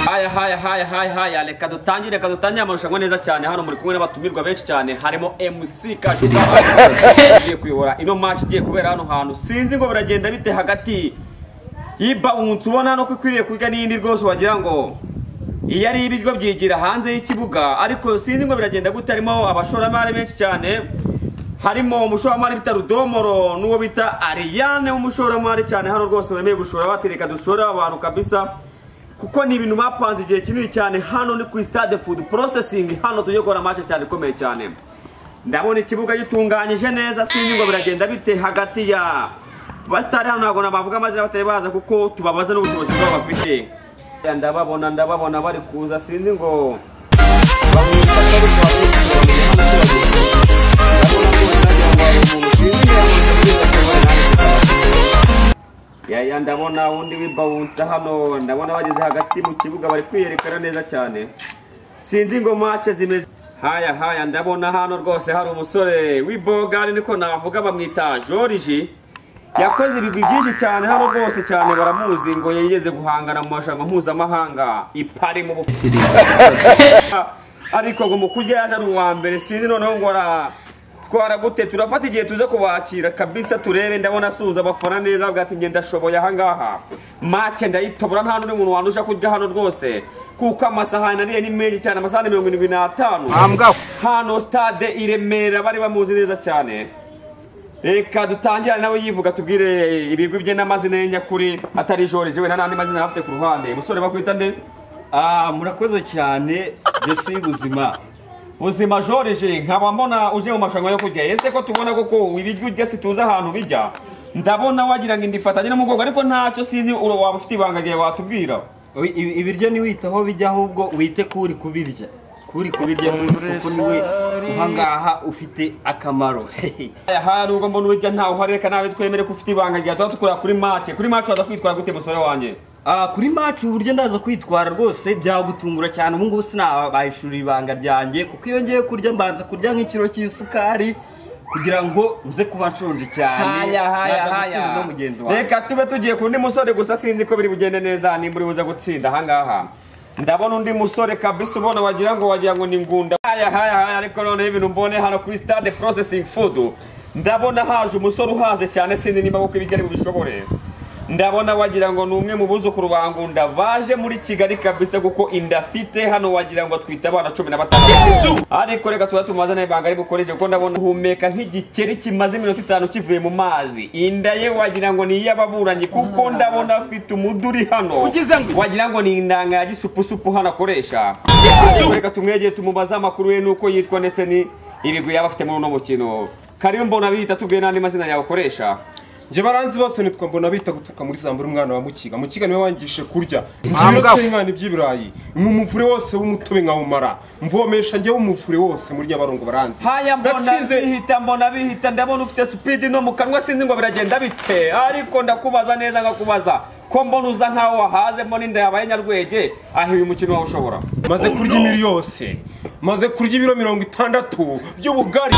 haya haya haya haya haya reka dutangire reka dutangire amarushanwa neza cyane hano muri kumwe n'abatumirwa benshi cyane harimo MC Kashuba ugiye kuyobora ino match igiye kubera hano hantu sinzi ngo biragenda bite hagati y'ibawunsi ubona hano ko ikwiriye kurya n'iyindi rwose wagira ngo iyo ari ibiryo byigira hanze y'ikibuga ariko sinzi ngo biragenda gute harimo abashoramari benshi cyane harimo umushoramari bita rudomoro n'uwo bita ariyane w'umushoramari cyane hano rwose bemeye gushora batereka dushora abantu kabisa kuko ni ibintu bapanze igihe kinini cyane hano ni ku stade food processing hano tujye gukora amace cyane ikomeye cyane ndabona ikibuga gitunganyije neza sinzi ngo biragenda bite hagati ya basitari hano ntabwo nabavuga amazina batari baza kuko tubabaza n'ubushobozi bwabo bafite ndababona ndababona bari kuza sinzi ngo yaya ndabona undi wibawunsa hano ndabona bageze hagati mu kibuga bari kwiyerekana neza cyane sinzi ngo mace zimeze haya haya ndabona hano rwose hari umusore w'ibogari niko navuga bamwita joriji yakoze ibigwi byinshi cyane hano rwose cyane baramuzi ngo yigeze guhangana mu marushanwa mpuzamahanga ipari mu bufitiri ariko ngo mu kurya yaje ari uwa mbere sinzi noneho ngo ara twara gute turafata igihe tuze kubakira kabisa turebe ndabona asuhuza abafana neza bwati njye ndashoboye ahangaha make ndayitobora nta n'undi muntu wanusha kurya hano rwose kuko amasahani nariye ni menshi cyane amasahani mirongo irindwi n'atanu hano stade i remera bari bamuzi neza cyane reka dutangirane nawe yivuga tubwire ibigwi bye n'amazina ye nyakuri atari joriji wenda n'andi mazina yaba afite ku ruhande umusore bakwita nde Ah, murakoze cyane mbese y'ubuzima buzima joriji nkaba mbona uje mu marushanwa yo kurya ese ko tubona koko ibiryo urya situze ahantu bijya ndabona wagira ngo indifatanye n'umugongo ariko ntacyo sinzi uro waba ufite ibanga ryawe watubwira Oyi, ibi- ibiryo ntiwite aho bijya ahubwo wite kuri kubirya kuri kubirya neza kuko niwe uhangaha ufite akamaro aha nubwo mbona ubirya ntawe uhari reka nawe twemere ko ufite ibanga ryawe tuba dukorera kuri mace kuri mace waza kwitwara gute musore wanjye Ah, kuri macu uburyo ndaza kwitwara rwose byagutungura cyane ubu ngubu sinabahishura ibanga ryanjye kuko iyo ngiye kurya mbanza kurya nk'ikiro cy'isukari kugira ngo nze kuba nshonje cyane haya haya Ndaza gutsinda haya no mugenzi wawe reka tube tugiye ku wundi musore gusa sinzi ko biri bugende neza nimba uri buze gutsinda ahangaha ndabona undi musore kabisa ubona wagira ngo wagira ngo ni ngunda haya haya haya ariko noneho ibintu mbone hano kuri stade processing food ndabona haje umusore uhaze cyane sinzi nimba kuko ibigari bubishobore ndabona wagira ngo ni umwe mu buzukuru ba ngunda baje muri kigali kabisa kuko inda afite hano wagira ngo atwite abana cumi na batanu ariko reka tuba tumaze nawe banga ari bukoreshe kuko ndabona uhumeka nk'igikeri kimaze iminota itanu kivuye mu mazi inda ye wagira ngo ni iy'ababuranyi kuko ndabona afite umuduri hano wagira ngo ni indanga ya gisupusupu hano akoresha Ariko reka tumwegere tumubaze amakuru ye n'uko yitwa ndetse ni ibigwi yaba afite muri uno mukino karibu mbona bihita tubwiye n'andi mazina yawe ukoresha njye baranzi bose nitwa mbona bita gutuka muri zambura umwana wa mukiga mukiga niwe wangije kurya nzi yose y'inkana iby'ibirayi mwumuvure wose w'umutobe nkawumara mvomesha njye w'umuvure wose muri nyabarongo baranzi haya mbona natsinze bihita mbona bihita ndabona ufite supidi no mu kanwa sinzi ngo biragenda bite ariko ndakubaza neza nkakubaza ko mbona uza nkaho wahaze mbona inda yabaye nyarwege aho uyu mukino wawe ushobora maze kurya imiri yose maze kurya ibiro mirongo itandatu by'ubugari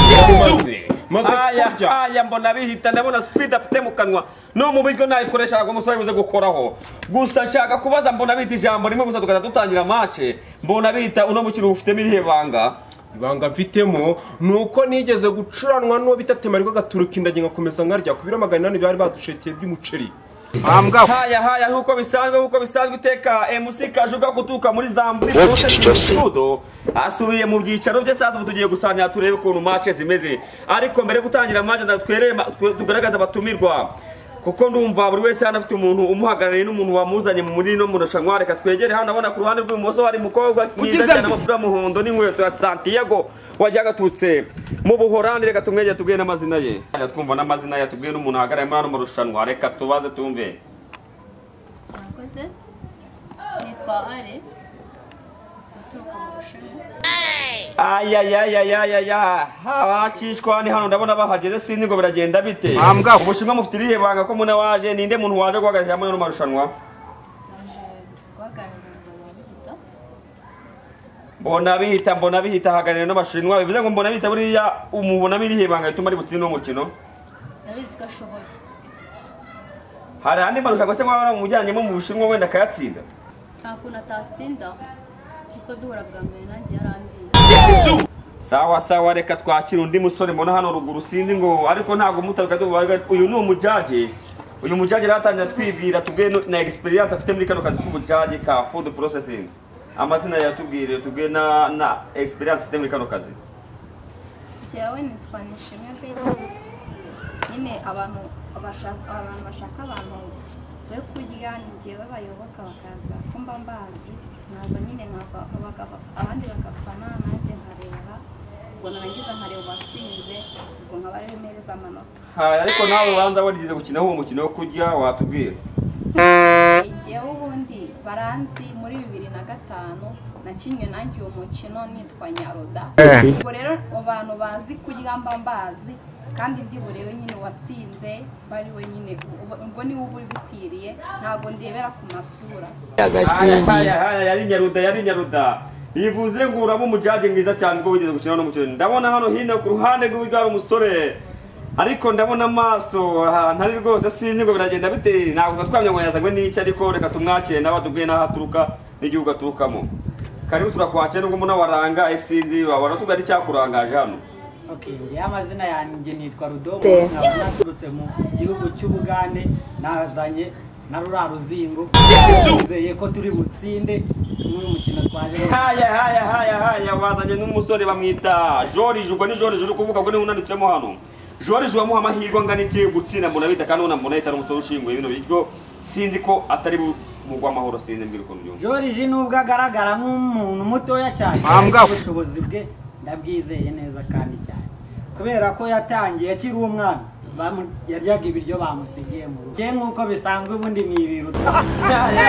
maze maze aya kurya aya mbona bihita ndabona supidi afite mu kanwa no mu buryo nayikoresha ntabwo umusore buze gukoraho gusa nshaka kubaza mbona bihita ijambo rimwe gusa tugahita dutangira mace mbona bihita uno mukino ufitemo irihe banga ibanga mfitemo ni uko nigeze gucuranwa n'uwo bita temariko gaturuka inda ngakomeza nkarya ku biro magana inani byari badushekeye by'umuceri haya haya nk'uko bisanzwe nk'uko bisanzwe iteka MC kajuga gutuka muri zamburi sudo asubiye mu byicaro bye saa tatu tugiye gusangira turebe ukuntu mace zimeze ariko mbere yo gutangira mace ndatwerema tugaragaza abatumirwa kuko ndumva buri wese hano afite umuntu umuhagarariye n'umuntu wamuzanye mu muri no mu rushanwa reka twegere hano ndabona ku ruhande rw'ibumoso hari umukobwa mwiza cyane w'umupira w'umuhondo n'inkweto ya santiago wajya agatutse mu buhorandi reka tumwegere tubwire n'amazina ye Reka twumva n'amazina ye tubwire n'umuntu ahagarariye muri hano mu rushanwa reka tubaze tumve murakoze nitwa are uturuka mu bushinwa ayayayayayaya abacishwa ni hano ndabona bahageze sinzi ngo biragenda bite ubushinwa mufite irihe banga ko muna waje ninde muntu waje guhagararira muri ano marushanwa naje guhagarariza ababita mbona bihita mbona bihita ahagarariye n'abashinwa bivuze ngo mbona bihita buriya umubona irihe banga rituma ari butsinde umukino ndabizi ko ashoboye hari andi marushanwa se mwaba mujyanyemo mu bushinwa wenda akayatsinda nta kuntu atatsinda kuko duhura bwa mbere nanjye yarandiye sawa sawa reka twakira undi musore mbona hano ruguru sinzi ngo ariko ntabwo mutaruka dubaga uyu ni umujaje uyu mujaje rero atangira twibwira tubwiye no- na experience afite muri kano kazi k'ubujaje ka food processing amazina yatubwire tubwiye na na experience afite muri kano kazi jyawe nitwa nishimwe bete nyine abantu bashaka abantu bashaka abantu be kurya ni jyewe bayoboka bakaza ko mba mbazi naza nyine nkava bakava- abandi bakafana nanjye nkareba ubwo narangiza nkareba uwatsinze ubwo nkaba ariwe mpereza amanota ha ariko nawe ubanza warigeze gukina uwo mukino wo kurya watubwira jyewe ubundi baranzi muri bibiri na gatanu nakinnye nanjye uwo mukino nitwa nyaroda ubwo rero abantu bazi kurya mba mbazi kandi ndi burebe nyine uwatsinze bari we nyine ubu- ubwo niwe uba uri bikwiriye ntabwo ndebera ku masura Haya, haya, haya, yari nyaruda yari nyaruda yivuze ngo uraba umujaje mwiza cyane ubwo wigeze gukina n'umukino ndabona hano hino ku ruhande rw'iburyo hari umusore ariko ndabona amaso ahantu ari rwose sinzi ngo biragenda bite ntabwo twamenya ngo yazanywe n'iki ariko reka tumwakire nawe atubwiye n'aho aturuka n'igihugu aturukamo karibu turakwakira nubwo mbona warangaye sinzi wabona tugari cyakurangaje hano Okay, njyewe amazina yanjye nitwa Rudomo nkaba naturutse mu gihugu cy'Ubugande nazanye na rura ruzingo nizeye ko turi butsinde n'uyu mukino twaje haya haya haya haya bazanye n'umusore bamwita joriji ubwo ni joriji uri kuvuga ngo niwe unanitsemo hano joriji wamuha amahirwe angana iki gutsinda mbona bita kandi ubona mbona ahita ari umusore ushinguye bino biryo sinzi ko atari bu- mu rw'amahoro sinzi mbwira ukuntu byumva Joriji nubwo agaragara nk'umuntu mutoya cyane Mambwa ariko we. ubushobozi bwe ndabwizeye neza kandi cyane kubera ko yatangiye akiri umwana bamu- yaryaga ibiryo bamusigiye mu rugo Njye nk'uko bisanzwe ubundi ni ibiruta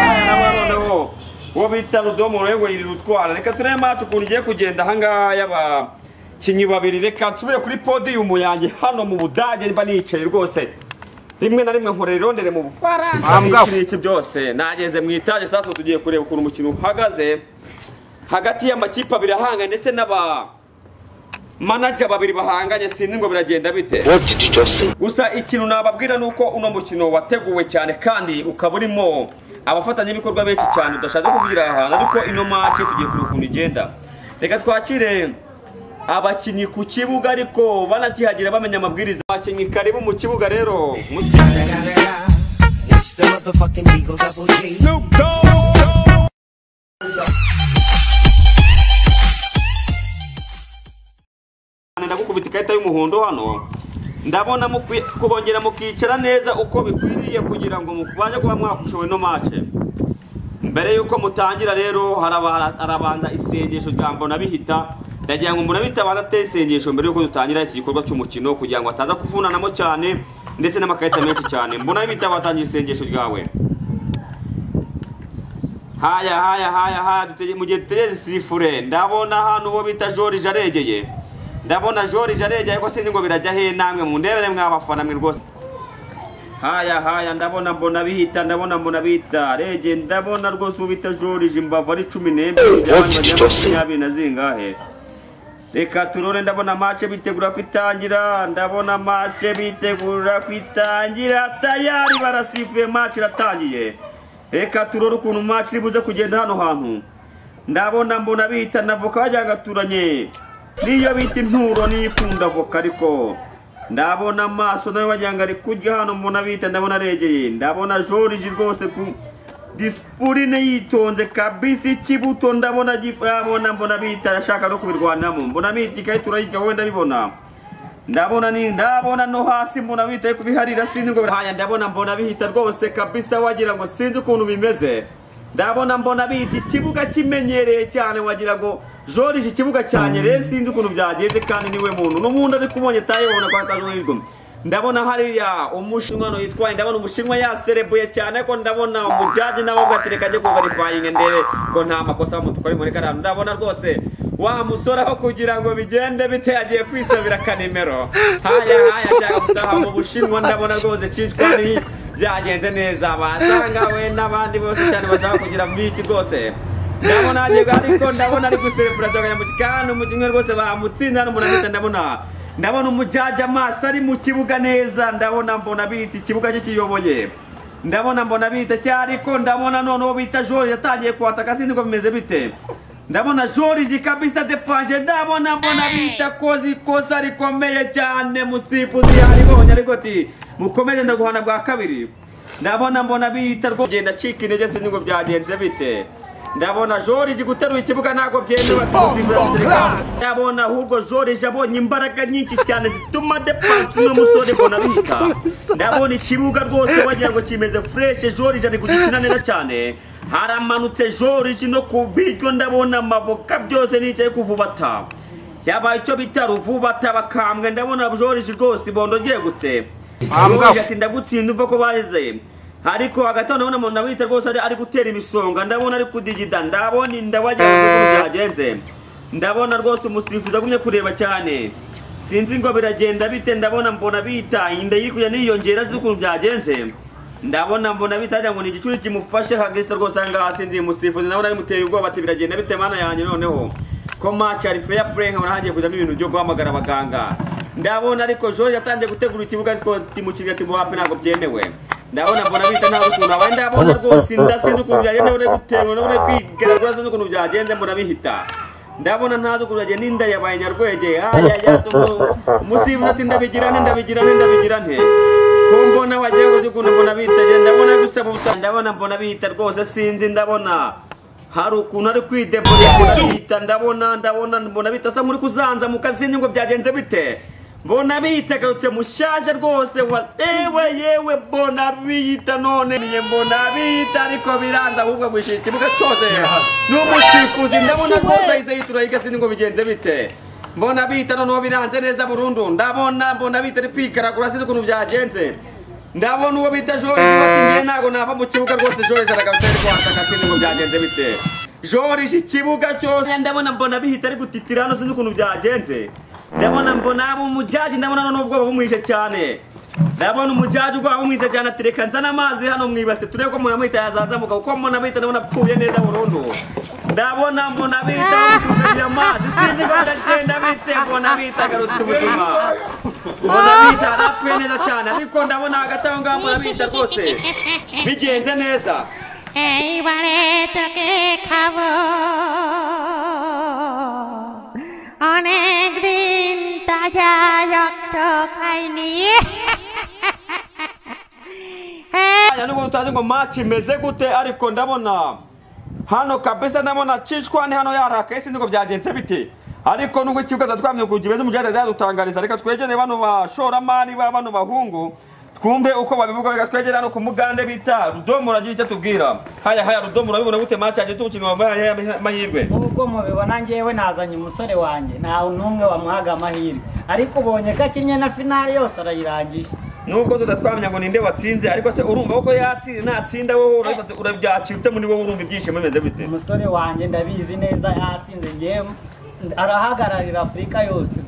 noneho uwo bita rudomo rero yiri rutwara reka turebe macu ukuntu igiye kugenda ahangaha y'abakinnyi babiri reka nsubire kuri podiyumu yanjye hano mu budage mba nicaye rwose rimwe na rimwe nkorera irondere mu bufaransa Mambwa. n'iki n'iki byose nageze mu itaje sasa tugiye kureba ukuntu umukino uhagaze hagati y'amakipe abiri ahanganye ndetse n'aba manaja babiri bahanganye sinzi ngo biragenda bite gusa ikintu nababwira ni uko uno mukino wateguwe cyane kandi ukaba urimo abafatanyabikorwa benshi cyane udashatse kuvugira aha hantu ariko ino maci tugiye kureba ukuntu igenda reka twakire abakinnyi ku kibuga ariko banakihagira bamenya amabwiriza abakinnyi karibu mu kibuga rero musi- It's the motherfucking Eagle Double G. ndagukubita ikarita y'umuhondo hano ndabona mukwi- kubongera mukicara neza uko bikwiriye kugira ngo mubashe kuba mwakushowe no mace mbere y'uko mutangira rero haraba- harabanza isengesho rya mbona bihita ndagira ngo mbona bihita abanza atere isengesho mbere y'uko dutangira iki gikorwa cy'umukino kugira ngo hataza kuvunanamo cyane ndetse n'amakarita menshi cyane mbona bihita batangira isengesho ryawe haya haya haya haya dutege- mu gihe dutegereje sifure ndabona hano uwo bita joriji aregeye ndabona joriji aregeye ariko sinzi ngo birajya hehe namwe mundebere mwabafana mwe rwose haya haya ndabona mbona bihita ndabona mbona bihita regeye ndabona rwose uwo bita joriji imbavu ari cumi n'ebyiri byabanje makumyabiri na zingahe reka turore ndabona mace bitegura kwitangira ndabona mace bitegura kwitangira tayari barasifuye mace iratangiye reka turore ukuntu mace iri buze kugenda hano hantu ndabona mbona bita na voka bajya gaturanye niyo bita inturo niyo ikunda voka ariko ndabona amaso nayo wagira ngo ari kurya hano mbona bita ndabona aregeye ndabona joriji rwose ku disipurine yitonze kabisi ikibuto ndabona gifabona mbona bita arashaka no kubirwanamo mbona bita ikarita urayirya wowe ndabibona ndabona ni ndabona no hasi mbona bita ariko biharira sinzi ngo haya ndabona mbona bihita rwose kabisa wagira ngo sinzi ukuntu bimeze ndabona mbona bita ikibuga kimenyereye cyane wagira ngo joriji ikibuga cyane rero sinzi ukuntu byagenze kandi niwe muntu n'ubundi ari kubonye tayibona kwa tajuhirwe ndabona hariya umushinwa no yitwaye ndabona umushinwa yaserebuye cyane ko ndabona umujaji nawe ubwo ati reka njye kuvarifayinga ndebe ko nta makosa y'umutuku ari muri kariya ndabona rwose wa musore aho kugira ngo bigende bite yagiye kwisabira akanimero haya haya ashaka gutaha mu bushinwa ndabona rwose cinshwani byagenze neza basanga we n'abandi bose cyane bashaka kugira muri iki rwose ndabona hagiye ariko ndabona ari guserebura cyangwa kandi umukinnyi rwose bamutsinze hano umuntu ndabona ndabona umujaji amaso ari mu kibuga neza ndabona mbona biti ikibuga kikiyoboye ndabona mbona bita cyari ariko ndabona noneho bita Joriji yatangiye kuhataka sindi ngo bimeze bite ndabona Joriji kabisa defanje ndabona mbona bita koze ikosa rikomeye cyane musifuzi yaribonye ariko ati mukomeje ndaguhana bwa kabiri ndabona mbona bita rwo genda acika intege sindi ngo byagenze bite ndabona Joriji guterura ikibuga ntabwo byemewe ndabona ahubwo Joriji abonye imbaraga nyinshi cyane zituma depansi n'umusore mbona bita ndabona ikibuga rwose wagira ngo kimeze fureshe joriji ari kugikina neza cyane haramanutse joriji no ku biryo ndabona amaboka byose nicaye kuvubata yaba icyo bita ruvubata bakambwe ndabona joriji rwose ibondo ryegutse joriji ati ndagutsinda uva ko baheze ariko hagati aho ndabona umuntu wita rwose ari- ari gutera imisonga ndabona ari kudigida ndabona inda wagira ngo uko byagenze ndabona rwose umusifuzi agumye kureba cyane sinzi ngo biragenda bite ndabona mbona bita inda iri kujya niyongera sinzi ukuntu byagenze ndabona mbona bita wagira ngo ni igicuri kimufashe hagasa rwose aha ngaha sinzi umusifuzi ndabona bimuteye ubwoba ati biragenda bite mana yanjye noneho ko match ari fair play nkabona hagiye kujyamo ibintu byo guhamagara abaganga ndabona ariko Joriji atangiye gutegura ikibuga ariko timu kigali timu hapi ntabwo byemewe ndabona mbona bita nta rukundo abaye ndabona rwose inda sinzi ukuntu byagenda ndabona bitewe ndabona kwigaragura sinzi ukuntu byagenze mbona bihita ndabona ntazi ukurage n'inda yabaye nyarwege ayaya umusibuzi ati ndabigirane ndabigirane ndabigirane ko mbona wagiye gusa ukuntu mbona bitagiye ndabona gusaba ubutaha ndabona mbona bihita rwose sinzi ndabona hari ukuntu ari kwidebura mbona bihita ndabona ndabona mbona bihita asa nk'uri kuzanza mu kazi ngo byagenze bite mbona bihita agarutse mushaje rwose wa ewe yewe mbona bihita none niye mbona bihita ariko biranza ahubwo gwishyura ikibuga cyose n'umusifuzi ndabona rwose ahise yitura igasi ngo bigenze bite mbona bihita noneho biranze neza burundu ndabona mbona bihita ari kwigaragura sinzi ukuntu byagenze ndabona uwo bita joriji ati ntabwo nava mu kibuga rwose joriji aragarutse ari kwataka sinzi ngo byagenze bite joriji ikibuga cyose ndabona mbona bihita ari gutitira hano sinzi ukuntu byagenze ndabona mbona abo umujaji ndabona noneho ubwoba bumwishe cyane ndabona umujaji ubwoba bumwishe cyane ati reka nzane amazi hano mu ibase turebe ko munamwita yazazamuka kuko munamwita ndabona apfuye neza burundu ndabona munamwita bamusubiza amazi sinzi ko ndagenda bite mbona bita agarutse ubuzima mbona bita arapfuye neza cyane ariko ndabona hagati aho ngaho munamwita rwose bigenze neza এইবারে তোকে খাবো অনেক দিন তাজা রক্ত খাইনি Aya nubwo tutazi ngo match imeze gute ariko ndabona hano kabisa ndabona cishwani hano yaraka ese niko byagenze bite ariko nubwo ikibuga twatwamye kugira beze mujyana yadutangariza reka twegere bano bashoramari ba bano bahungu twumve uko babivuga reka twegere hano ku mugande bita rudomo uragira icyo tubwira haya haya rudomo urabibona gute match yagiye tumukino wambaye amahirwe nk'uko mubibona ngewe nazanye umusore wanjye ntawe n'umwe wamuhaga amahirwe ariko ubonye ko akinnye na finale yose arayirangije nubwo tutatwamenya ngo ninde watsinze ariko se urumva ko yatsinze natsinda wowe urabifata- urabyakira ute muri wowe urumva ibyishimo bimeze bite umusore wanjye ndabizi neza yatsinze ngewe arahagararira afurika yose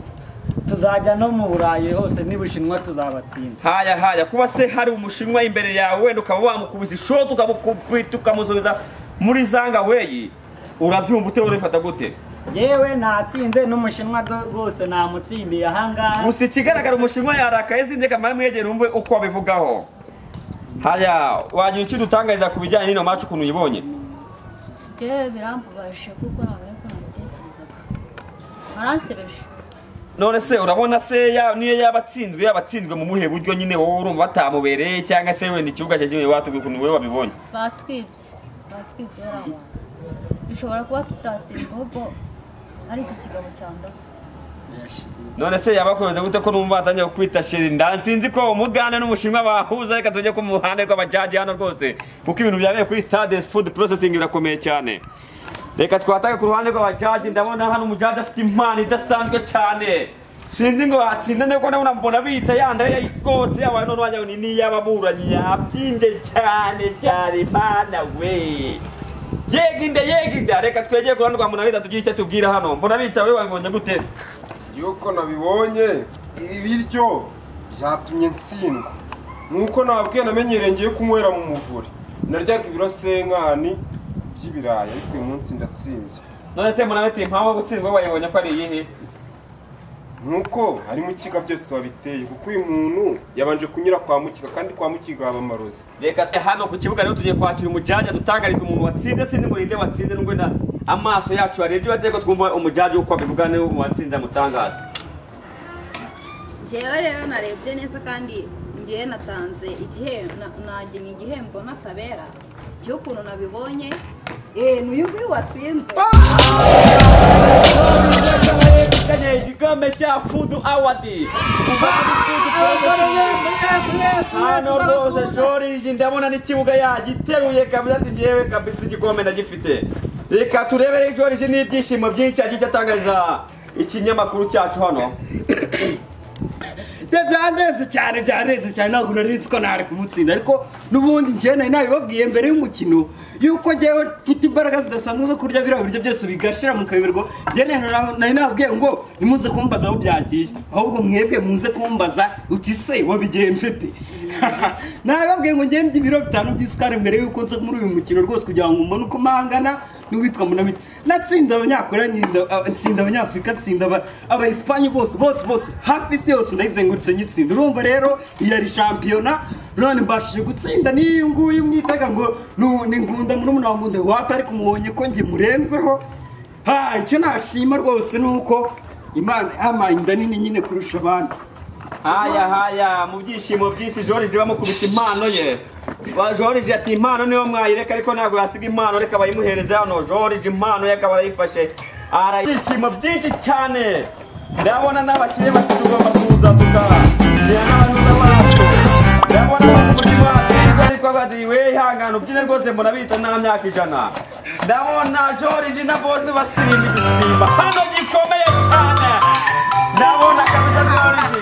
tuzajya no mu burayi hose n'ibushinwa tuzabatsinda haya haya kuba se hari umushinwa imbere yawe wenda ukaba wamukubise ishoti ukamukubita ukamusubiza muri zanga weyi urabyumva ute urabifata gute yewe natsinze n'umushinwa rwose namutsindiye ahangaha gusa ikigaragara umushinwa yarakaye sinzi kamara mwegere wumve uko abivugaho haya wagira icyo udutangariza ku bijyanye n'ino macu ukuntu uyibonye byewe birambabaje kuko ntabwo ari ko nabitekerezaga baransebeje none se urabona se ya- niyo yaba atsinzwe yaba atsinzwe mu muhe buryo nyine wowe urumva batamubereye cyangwa se wenda ikibuga cyagenewe watubwira ukuntu wowe wabibonye batwibye batwibye bariya bantu dushobora kuba tutatsinda ahubwo ari iki kigabo cyandoze none se yabakoze gute ko numva atangiye kwita sheri ndansinzi ko umugande n'umushinwa bahuza reka tujye ku muhanda rw'abajaji hano rwose kuko ibintu byabereye kuri stade food processing birakomeye cyane reka twatage ku ruhande rw'abajaji ndabona hano umujaji afite impano idasanzwe cyane sinzi ngo hatsinda ndetse ko ndabona mbona bita yanda yayi rwose yabaye none wagira ngo ni n'iy'ababuranyi yabyimbye cyane cyane imana we yega inda yega inda reka twegere ku ruhande rwa munabita tugire icyo tubwira hano munabita we wabibonye gute yuko nabibonye ibiryo byatumye ntsindwa nuko nabwiye namenyereye ngiye kunywera mu muvure naryaga ibirosenkani by'ibirayi ariko uyu munsi ndatsinzwe none se murabiti impamvu yo gutsindwa bayibonye ko ari iyihe nuko hari mukiga byose wabiteye kuko uyu muntu yabanje kunyura kwa mukiga kandi kwa mukiga haba amarozi reka twe hano ku kibuga rero tugiye kwakira umujaja dutangariza umuntu watsinze sindi ngo ninde watsinze nubwo na amaso yacu yarebye wagiye ko twumva umujaja uko abivuga niwe watsinze amutangaza njyewe rero narebye neza kandi njyewe natanze igihe nagena igihembo n'atabera cy'ukuntu nabibonye eee n'uyu nguyu watsinze kanye igikombe cya fudu awadi hano rwose joriji ndabona n'ikibuga yagiteruye kabisa ati ngewe kabisa igikombe ndagifite reka turebere joriji n'ibyishimo byinshi yagiye atangariza ikinyamakuru cyacu hano bye byandenze cyane byandenze cyane ntabwo nari nzi ko ntari kumutsinda ariko n'ubundi njyewe nari nabibabwiye mbere y'umukino yuko njyewe mfite imbaraga zidasanzwe zo kurya biriya biryo byose bigashira mu kabirirwa njyewe nari- nari nababwiye ngo ntimuze kumbaza aho byagiye ahubwo mwebwe muze kumbaza uti se wabigenje ute nabibabwiye ngo njyewe ndya ibiro bitanu by'isukari mbere y'uko nza muri uyu mukino rwose kugira ngo mbone uko mpangana n'uwitwa munamiti natsinda abanyakoreya nyinda- a- nsinda abanyafurika nsinda aba- abayisipanye bose bose bose hafi isi yose ndayizengurutse nyitsinda urumva rero iyi ari shampiyona none mbashije gutsinda n'iyo nguyu mwitaga ngo nu- ni ngunda muri wa wangu wapi ariko mubonye ko njye murenzeho ha icyo nashima rwose ni uko imana yampaye inda nini nyine kurusha abandi haya haya mu byishimo byinshi joriji bamukubise impano ye Ba- joriji ati impano niyo mwayireka ariko ntabwo yasiga impano reka bayimuhereze hano joriji impano ye akaba arayifashe ara ibyishimo byinshi cyane ndabona n'abakire bati tugomba kuza tukagira n'abanuza bacu ndabona abakuzi bacu nibwo ariko bati we ihangane ubyine rwose mbona bita nta myaka ijana ndabona joriji na bose basimba igisimba hano gikomeye cyane ndabona kabisa joriji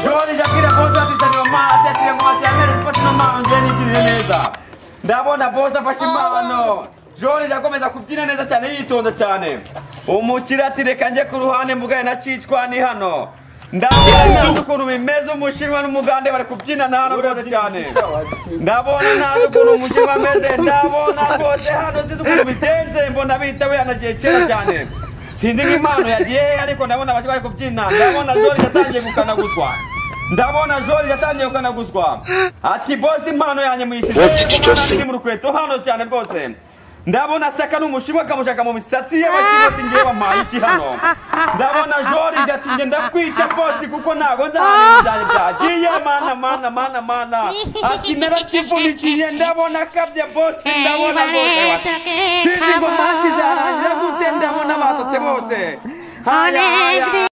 joriji akira bosi atisaniwa mazi atira ngo mati amere sipoti no manje nigirire neza ndabona bosi afashe impano joriji akomeza kubyina neza cyane yitonda cyane umukire ati reka njye ku ruhande mvugaye na cicwa ni hano ndabona ntazi ukuntu bimeze umushinwa n'umugande bari kubyinana hano rwose cyane ndabona ntazi ukuntu umushinwa ameze ndabona rwose hano sinzi ukuntu bigenze mbona bitawe yanagiye kera cyane sinzi nk'impano yagiye hehe ariko ndabona abashywa bari kubyina ndabona joriji atangiye gukanaguzwa ndabona joriji atangiye gukanaguzwa ati bosi impano yanjye muyishyize iri mu rukweto hano cyane rwose ndabona seka n'umushinwa akamushaka mu misatsi ye bashinwa ati ngewe wampaye iki hano ndabona joriji ati njye ndakwica bosi kuko ntago nzi ahantu ibintu byanjye byagiye mana mana mana mana ati narakivunikiye ndabona akabye bosi ndabona rwose sinzi ngo maci zarangira gute ndabona batotse bose haya haya